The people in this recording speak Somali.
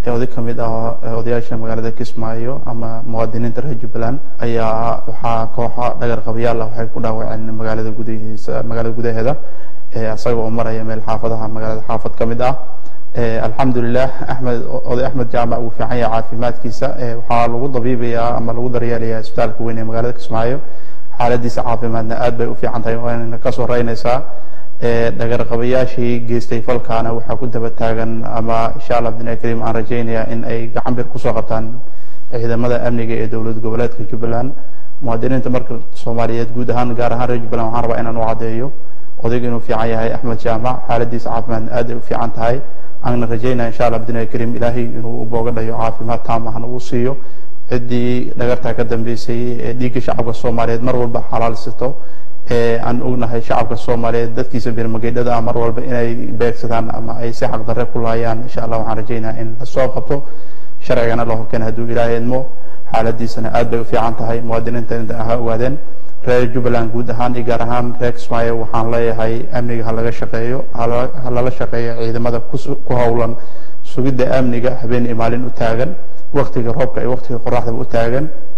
oday ka mid ah odayaasha magaalada kismaayo ama muwaadiniinta reer jubbaland ayaa waxaa kooxa dhagar qabayaal ah waxay ku dhaawaceen magaalada gudahiisa magaalada gudaheeda isaga oo maraya meel xaafadaha magaalada xaafad ka mid ah alxamdulilah axmed oday axmed jaamac uu fiican yahay caafimaadkiisa waxaa lagu dabiibayaa ama lagu daryeelayaa isbitaalka weyn ee magaalada kismaayo xaaladiisa caafimaadna aad bay u fiican tahay waana ka soo reynaysaa dhagarqabayaashii geystay falkaana waxaa ku daba taagan ama insha allah bidnaahi kariim aan rajaynayaa in ay gacan bir kusoo qabtaan ciidamada amniga ee dowlad goboleedka jubbaland muwaadiniinta marka soomaaliyeed guud ahaan gaar ahaan reer jubbaland waxaan rabaa inaan u caddeeyo odayga inuu fiican yahay axmed jaamac xaaladiisa caafimaadna aad ay u fiican tahay aanna rajaynaya insha allah bidnaahi kariim ilaahay inuu u booga dhayo caafimaad taam ahna uu siiyo ciddii dhagartaa ka dambeysay ee dhiigga shacabka soomaaliyeed mar walba xalaalsito aan ognahay shacabka soomaaliyeed dadkiisa birmageydhada ah mar walba inay beegsadaan ama ay si xaqdarre ku laayaan insha allah waxaan rajaynaya in lasoo qabto sharcigana la horkeena hadduu ilaahay idmo xaaladiisana aad bay u fiican tahay muwaadiniinta inta ha ogaadeen reer jubbaland guud ahaan iyo gaar ahaan reer kismaayo waxaan leeyahay amniga ha laga shaqeeyo ha lala shaqeeyo ciidamada ku howlan sugidda amniga habeen iyo maalin u taagan waktiga roobka iyo waktiga qoraxdaba u taagan